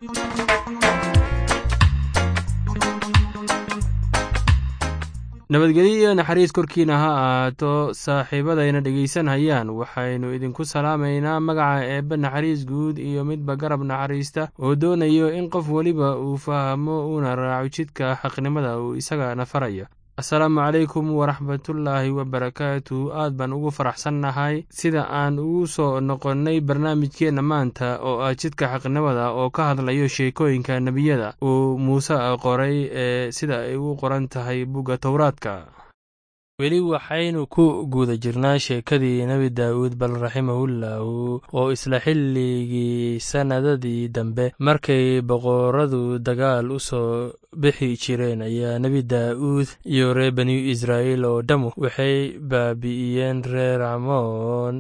nabadgelyo iyo naxariis korkiina ha ahaato saaxiibadayna dhegaysanhayaan waxaynu idinku salaamaynaa magaca eebbe naxariis guud iyo midba garab naxariista oo doonayo in qof weliba uu fahmo uuna raaco jidka xaqnimada uu isagana faraya asalaamu calaykum waraxmatullaahi wabarakaatu aad baan ugu faraxsannahay sida aan ugu soo noqonnay barnaamijkeenna maanta oo ah jidka xaqnimada oo ka hadlayo sheekooyinka nebiyada uu muuse qoray ee sida ay u qoran tahay bugga towraadka weli waxaynu ku guda jirnaa sheekadii nebi daawuud bal raximahullahu oo isla xilligii sannadadii dambe markay boqoradu dagaal u soo bixi jireen ayaa nebi daa'uud iyo reer banu israa'iil oo dhammu waxay baabi'iyeen reer camoon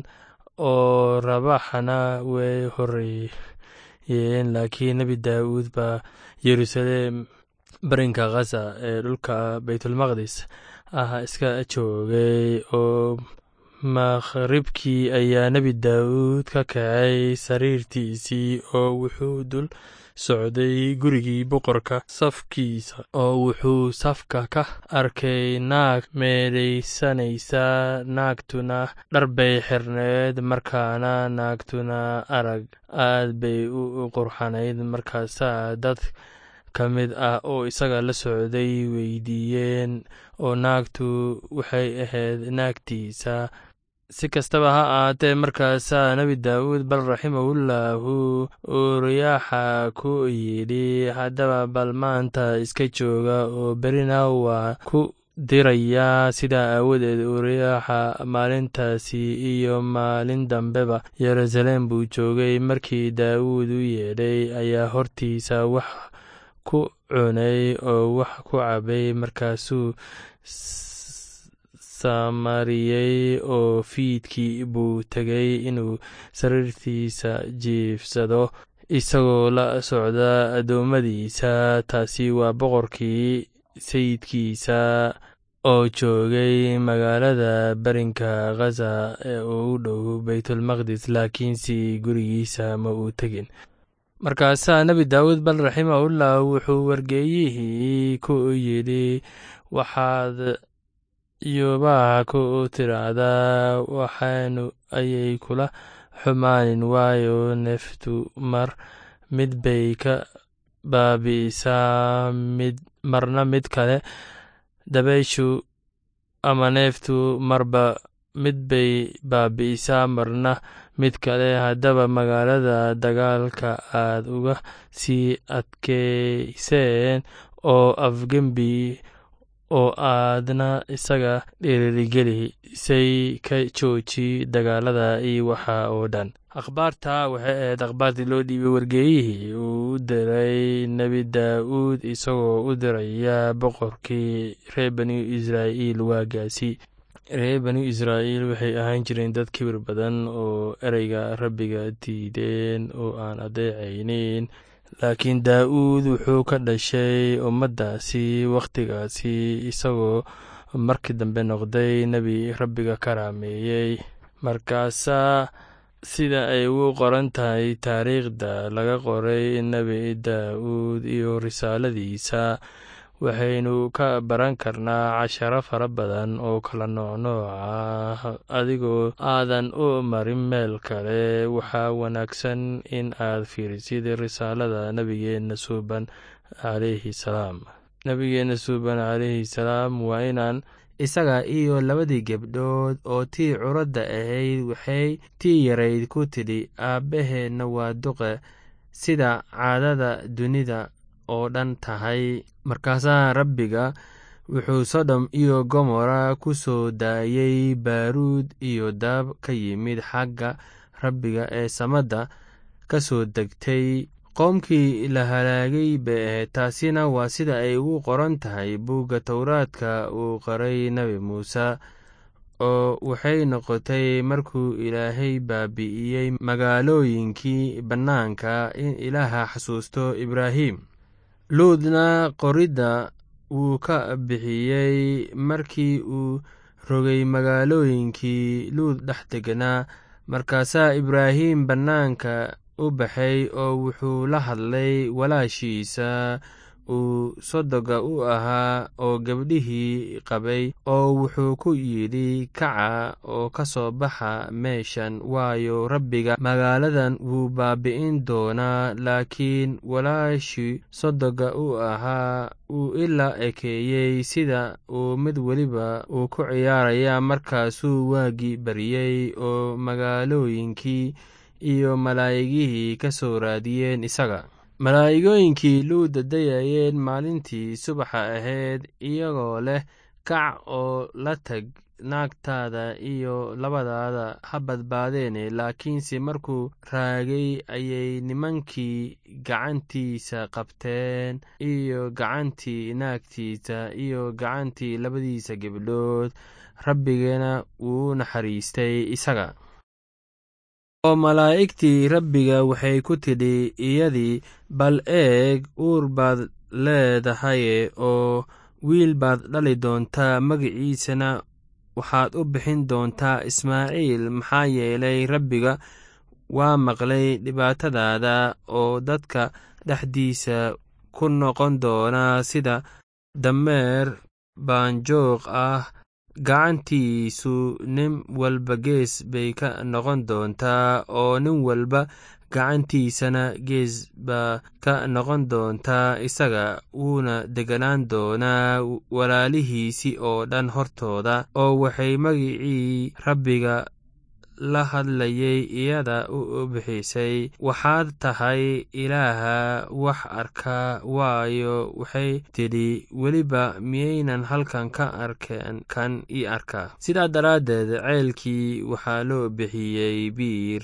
oo rabaxana way horreeyeen laakiin nebi daa'uud baa yeruusaleem barinka khaza ee dhulka baytulmaqdis ah iska joogay oo makhribkii ayaa nebi daawuud ka kacay sariirtiisii oo wuxuu dul socday gurigii boqorka safkiisa oo wuxuu safka ka arkay naag meedhaysanaysa naagtuna dharbay xirneed markaana naagtuna arag aad bay u qurxanayd markaasaa dad ka mid ah oo isaga la socday weydiiyeen oo naagtu waxay ahayd naagtiisa si kastaba ha ahaatee markaasaa nebi daawuud bal raximahullahu uu riyaaxa ku yidhi haddaba bal maanta iska jooga oo berina waa ku dirayaa sidaa aawadeed uu riyaaxa maalintaasi iyo maalin dambeba yeruusaleem buu joogay markii daawuud u yeedhay ayaa hortiisa wax ku cunay oo wax ku cabay markaasuu samariyey oo fiidkii buu tegay inuu sariirtiisa jiifsado isagoo la socda addoommadiisa taasi waa boqorkii sayidkiisa oo joogay magaalada barinka khaza ee u dhow baytulmaqdis laakiinse gurigiisa ma uu tegin markaasaa nebi daawuud bal raximahullah wuxuu wargeeyihii ku yidhi waxaad yubaha ku tiraahdaa waxaanu ayay kula xumaanin waayo neeftu mar mid bay ka baabi'isaa mid marna mid kale dabayshu ama neeftu marba mid bay baabi'isaa marna mid kale haddaba magaalada dagaalka aad uga sii adkayseen oo afgembi oo aadna isaga dhiirigelisay ka jooji dagaalada iyo waxa oo dhan akhbaarta waxay ahayd akhbaartii loo dhiibay wargeeyihii uu u diray nebi daa'uud isagoo u diraya boqorkii reer banu israa'iil waagaasi reer banu israa'iil waxay ahaan jireen dad kibir badan oo ereyga rabbiga diideen oo aan adeecaynin laakiin daa'uud wuxuu ka dhashay ummaddaasi wakhtigaasi isagoo markii dambe noqday nebi rabbiga karaameeyey markaasaa sida ay ugu qoran tahay taariikhda laga qoray nebi daa'uud iyo risaaladiisa waxaynu ka baran karnaa casharo fara badan oo kala noocnooc ah adigoo aadan u marin meel kale waxaa wanaagsan in aad fiirisid risaalada nebigeenna suuban calayhi salaam nebigeenna suuban calayhi salaam waa inaan isaga iyo labadii gebdhood oo tii curadda ahayd waxay tii yarayd ku tidhi aabbaheenna waa duqe sida caadada dunida oo dhan tahay markaasaa rabbiga wuxuu sodom iyo gomora ku soo daayey baaruud iyo daab ka yimid xagga rabbiga ee samadda ka soo degtay qoomkii la halaagay bay ahayd taasina waa sida ay ugu qoran tahay buugga towraadka uu qoray nebi muuse oo waxay noqotay markuu ilaahay baabi'iyey magaalooyinkii bannaanka in ilaaha xasuusto ibraahim luudna qoridda wuu ka bixiyey markii uu rogay magaalooyinkii luud dhex deganaa markaasaa ibraahim bannaanka u baxay oo wuxuu la hadlay walaashiisa uu sodoga u ahaa oo gabdhihii qabay oo wuxuu ku yidhi kaca oo ka soo baxa meeshan waayo rabbiga magaaladan wuu baabi'in doonaa laakiin walaashii sodoga u ahaa uu ilaa ekeeyey sida uu mid weliba uu ku ciyaaraya markaasuu waagii baryey oo magaalooyinkii iyo malaa'igihii ka soo raadiyeen isaga malaa'igooyinkii luu dadayayeen maalintii subaxa ahayd iyagoo leh kac oo la tag naagtaada iyo labadaada ha badbaadeene laakiinse markuu raagay ayay nimankii gacantiisa qabteen iyo gacantii naagtiisa iyo gacantii labadiisa gebdhood rabbigana wuu naxariistay isaga oo malaa'igtii rabbiga waxay ku tidhi iyadii bal eeg uur baad leedahaye oo wiil baad dhali doontaa magiciisana waxaad u bixin doontaa ismaaciil maxaa yeelay rabbiga waa maqlay dhibaatadaada oo dadka dhexdiisa ku noqon doonaa sida dameer baanjooq ah gacantiisu nin walba gees bay ka noqon doontaa oo nin walba gacantiisana gees baa ka noqon doontaa isaga wuuna deganaan doonaa walaalihiisii oo dhan hortooda oo waxay magicii rabbiga la hadlayay iyada u bixisay waxaad tahay ilaaha wax arka waayo waxay tidhi weliba miyaynan halkan ka arkeen kan ii arkaa sidaa daraaddeed ceelkii waxaa loo bixiyey biir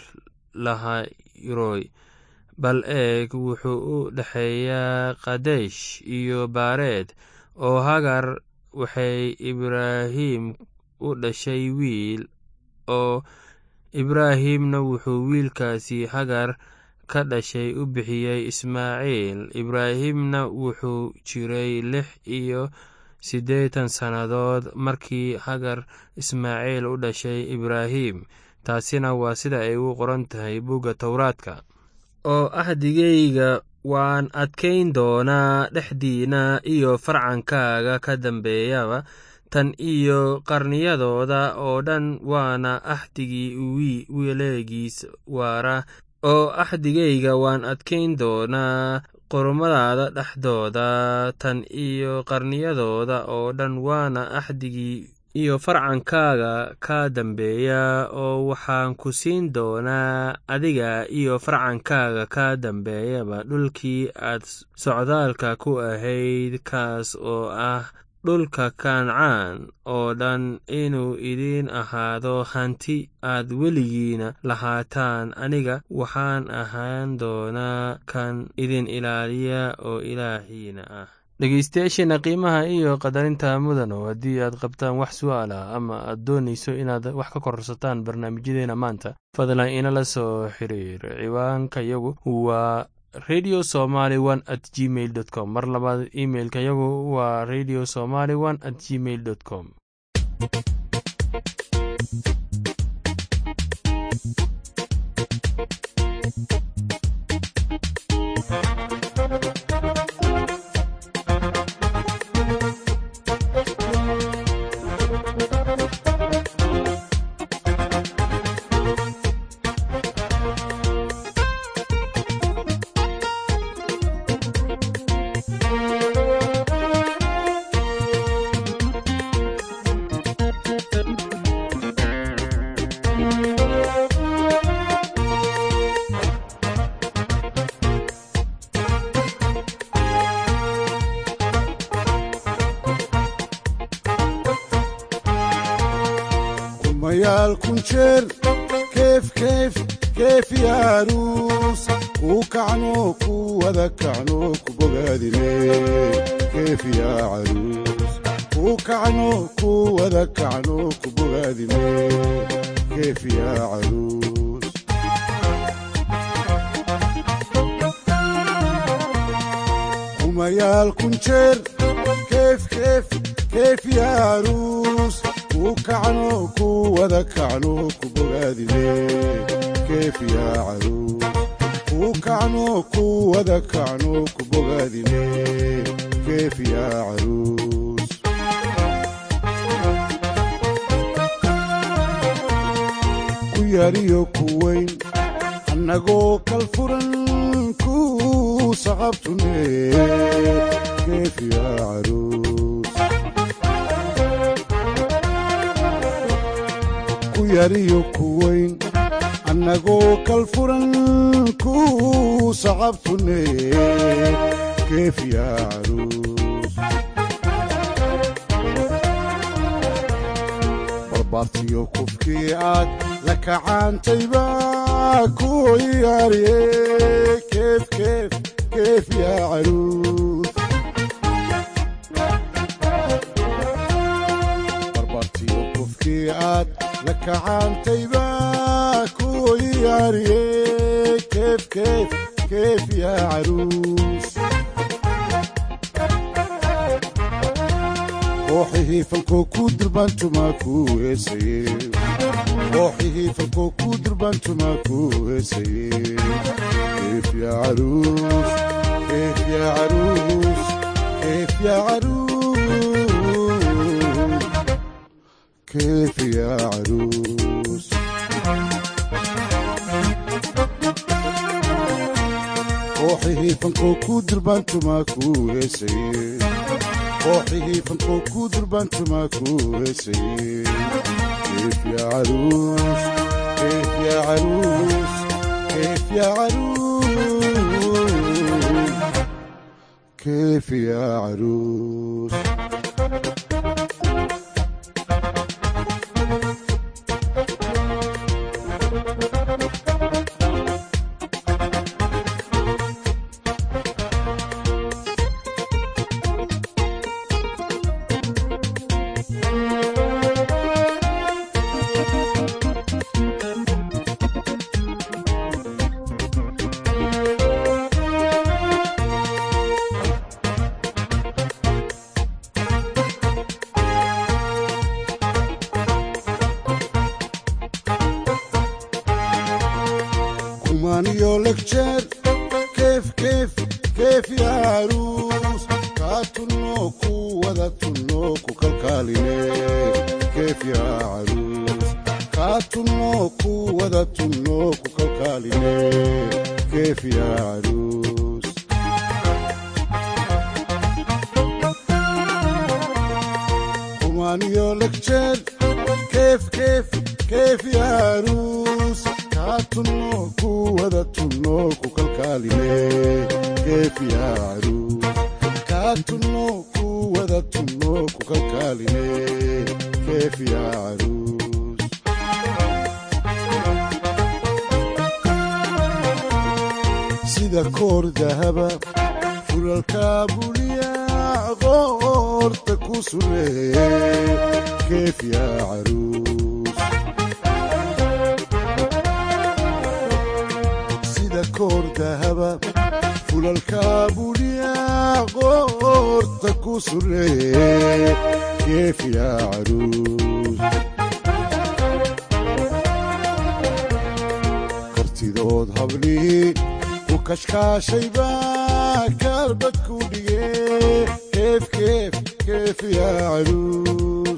lahayroy bal eeg wuxuu u dhexeeyaa kadesh iyo baareed oo hagar waxay ibraahim u dhashay wiil oo ibraahimna wuxuu wiilkaasi hagar ka dhashay u bixiyey ismaaciil ibraahimna wuxuu jiray lix iyo siddeetan sannadood markii hagar ismaaciil u dhashay ibraahim taasina waa sida ay u qoran tahay bugga towraadka oo ahdigayga waan adkayn doonaa dhexdiina iyo farcankaaga ka dambeeyaba tan iyo qarniyadooda oo dhan waana axdigii weleegiis waara oo axdigayga waan adkayn doonaa qormadaada dhexdooda tan iyo qarniyadooda oo dhan waana axdigii iyo farcankaaga ka dambeeya oo waxaan ku siin doonaa adiga iyo farcankaaga ka dambeeyaba dhulkii aad socdaalka ku ahayd kaas oo ah dhulka kancaan oo dhan inuu idiin ahaado hanti aad weligiina lahaataan aniga waxaan ahaan doonaa kan idin ilaaliya oo ilaahiina ah dhegeystayaasheena qiimaha iyo qadarinta mudano haddii aad qabtaan wax su'aal ah ama aad doonayso inaad wax ka korsataan barnaamijyadeena maanta fadlan inala soo xiriir ciwaanka yagu waa radio somaly one at gmail dot com mar labaad imailka yagu waa radio somaly one at gmail dot com mayaal kun jeer keef keef keef yaaruus kuu kacno ku wada kacno ku bogaadine keef yaa caruus kuu kacno ku wada kacno ku bogaadine keef yaa caruus kumayaal kun jeer keef keef keef yaaruus kuu kacno ku wada kacno ku bogaadine keef yaa caruus kacno ku wada kacno ku bogaadine keef yaa caruus ku yariyo ku weyn annagoo kal furan ku saqabtune keef yaa caruus ku yariyo ku weyn annagoo kal furan ku saqabtune keef yaa caruus barbaartiyo kufkii aad la kacaantayba ku yaariye keef keef keef yaa caruus barbaartiyo kufkii aad la kacaantayba ku yaariye keef keef keef yaa caruus kooxihii falkoo ku durbaantumaa ku heesaye kooxihii falkoo ku durbaantumaa ku heesaye keef yaa caruus keef yaa caruus keef yaa caruus keef yaa caruus kooxihii falkoo ku durbaantumaa ku heesaye kooxihii falkoo ku durbaantumaa ku heesaye keef yaa caruus keef yaa caruus keef yaa caruus keef yaa caruus kumaaniyo legjeer keef keef keef yaa caruus kaa tunno ku wada tunno ku kalkaaline keef yaa caruus kaa tunno ku wada tunno ku kalkaaline keef yaa caruus kumaaniyo legjeer keef keef keef yaa caruus kaa tunno ku wada tunno ku kalkaaline keef yaa caruus kaa tunno ku wada tunno ku kalkaaline keef yaa caruus sida koor dahaba fulalka buliya qoorta ku sureeye keef yaa caruus sida koor dahaba fulalka buliya qoorta ku sureeye keef yaa caruus kartidood hablii ku kashkaashayba kaalbad ku dhige keef keef keef yaa caruus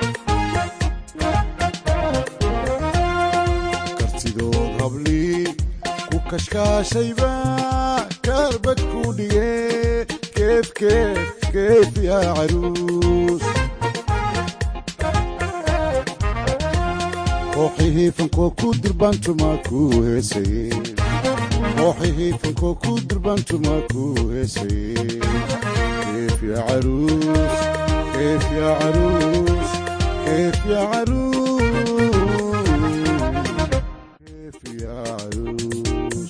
kartidood hablii ku kashkaashayba kaalbad ku dhige keef keef keef yaa caruus kooxihii fankoo ku durbaantumaa ku heesaye kooxihii fankoo ku durbaantumaa ku heesaye keef yaa caruus keef yaa caruus keef yaa caruus keef yaa caruus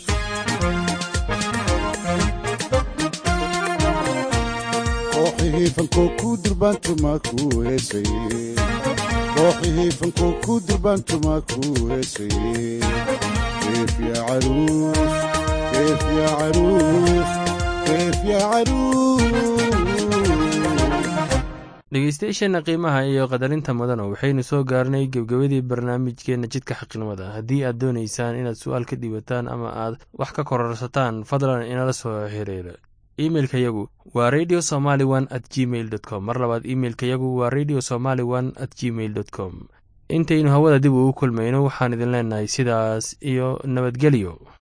kooxihii fankoo ku durbaantumaa ku heesaye kooxihii fankoo ku durbaantumaa ku heesaye keef yaa caruus keef yaa caruus keef yaa caruus dhegeystayaasheenna qiimaha iyo qadarinta mudana waxaynu soo gaarnay gebgabadii barnaamijkeenna jidka xaqnimada haddii aad doonaysaan inaad su-aal ka dhiibataan ama aad wax ka kororsataan fadlan inala soo xiriira imeilka yagu waa radio somaly one at gmail dot com mar labaad imeilka yagu waa radio somaly one at gmail dot com intaynu hawada dib ugu kulmayno waxaan idin leenahay sidaas iyo nabadgelyo